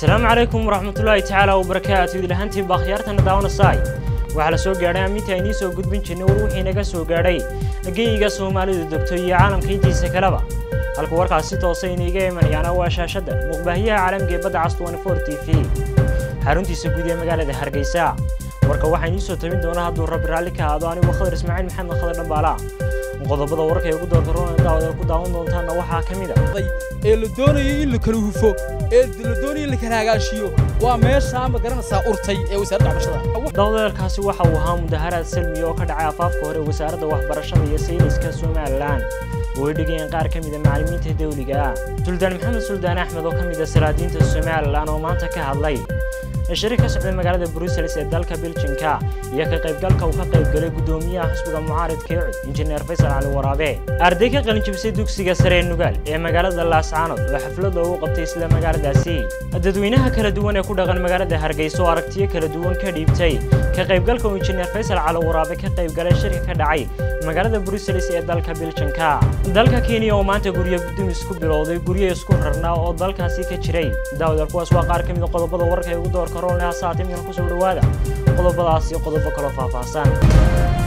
asalaamu calaykum waraxmatullaahi tacaala wabarakaatu idlahantiin baa khiyaartana daawanasay waxaa la soo gaadhay amminta aynii soo gudbin jirnay war wixii naga soo gaadhay geyiga soomaalidu degto iyo caalamka intiisa kaleba halka warkaas si toosa iniiga imanayaana waa shaashadda muqbaahiyaha caalamka ee badda cas t v xaruntiisa guud ee magaalada hargeysa warka waxaa inii soo tabin doona hadduu rabbi raalli ka aado anigoo khadar ismaaciil maxamed khadar dhambaala qodobada warka ee ugu doorkaroona daawada ku daawan doontaana waxaa ka mid a ee la doonayo in la kala hufo ee la doonayo in la kala hagaashiyo waa meeshaa ma garanaysaa urtay ee wasaaradda waxbarashada dawdeelkaasi waxa uu ahaa mudaharaad salmi oo ka dhacay afaafka hore wasaaradda waxbarashada iyo sayniska somalilan oo ay dhigayeen qaar ka mida macallimiinta dawliga ah suldaan maxamed suldaan axmed oo ka mid a salaadiinta somalilan oo maanta ka hadlay shari ka socday magaalada brussels ee dalka beljinka iyo ka qaybgalka uu ka qaybgalay guddoomiyaha xisbiga mucaaridka ee cud injineer faysal cali waraabe arday ka qalinjibisay dugsiga sare ee nugaal ee magaalada laascaanood oo xaflad loogu qabtay isla magaaladaasi dadweynaha kala duwan ee ku dhaqan magaalada hargeysa oo aragtiyo kala duwan ka dhiibtay ka qaybgalka uu injineer faysal cali waraabe ka qaybgalay shirka ka dhacay magaalada brussels ee dalka beljinka dalka kenya oo maanta guryo dumis ku bilowday guryo isku rarnaa oo dalkaasi ka jiray daawadaal kuwaas waa qaar ka mid a qodobada warka ee ugu doorka roolne hasaate midna kusoo dhowaada qodobadaas iyo qodobo kaloo faahfaahsan